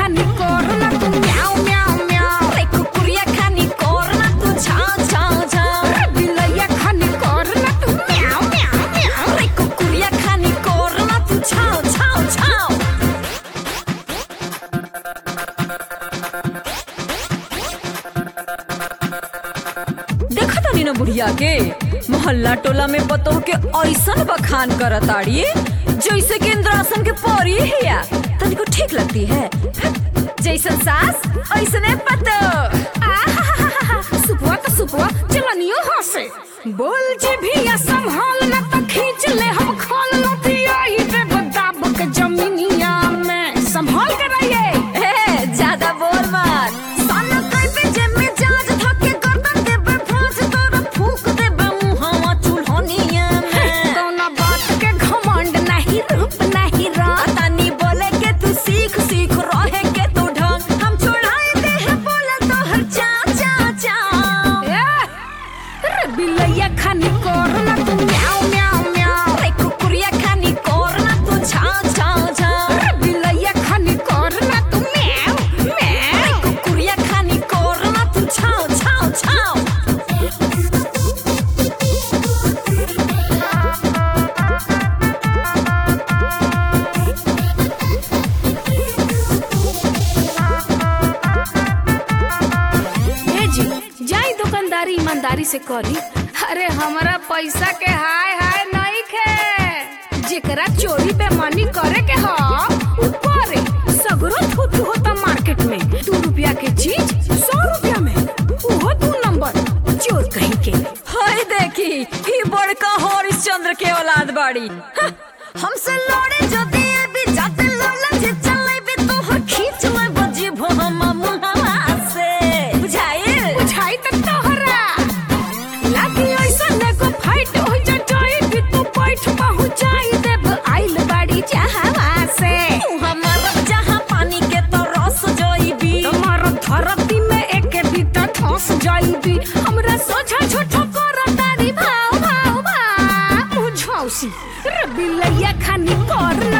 खानी करना तू म्याऊ म्याऊ म्याऊ रे कुकुरिया खानी करना तू छाव छाव छाव रे बिलैया खानी करना तू म्याऊ म्याऊ म्याऊ रे कुकुरिया खानी करना तू छाव छाव छाव देखा तानी ना बुढ़िया के मोहल्ला टोला में बतौ के ऐसन बखान करताड़ी जैसे कि इंद्रासन के परी हिया तनिको ठीक लगती है जैसन सास ऐसने पतो सुपुआ तो सुपुआ चलनियो हंसे बोल जे भी या संभाल ना तो खींच ले हम खोल लो दिया ही पे बदाब के जमीनिया में संभाल कर रहिए ए, ज्यादा बोल मत साला कई पे जेब में जांच धके गर्दन देबे फांस तोरा फूक देबे मुहावा चूल्होनिया में कौना बात के घमंड नहीं रूप नहीं रात तानी बोले के तू सीख सीख रहे के तू ढंग हम छोड़ाए दे है बोला तो हर चा चा चा रे बिलैया खानी करना तू म्याऊ म्याऊ म्याऊ रे कुकुरिया खानी करना तू छाव छाव छाव रे बिलैया खानी करना तू म्याऊ रे म्याऊ कुकुरिया खानी करना तू छाव छाव छाव ए जी जाई दुकानदारी ईमानदारी से करी अरे हमारा पैसा के हाय हाय नहीं खे जेकरा चोरी बेमानी करे के ह ऊपर सगरो थूथू होता मार्केट में दू रुपया के चीज सौ रुपया में ओहो दू नंबर चोर कहीं के हाय देखी ई बड़का हरिश्चंद्र के औलाद बाड़ी हाँ, हमसे लड़े जो दिए भी जाते लड़ला जे चले भी तो हर खींच ले बजी भोम मुहावा से बुझाइल बुझाई तक तोहरा लागी ऐसा ने को फाइट हो जा जाई भी तू बैठ पहुंचाई देब आइल बाड़ी जहावा से तू हमारा जहां पानी के तो रस जोईबी तुम्हारा धरती में एक बीता ठोस जाईबी हमरा सोझा छोटो कर तारी भाव भाव भाव मुझौसी रे बिलैया खानी कर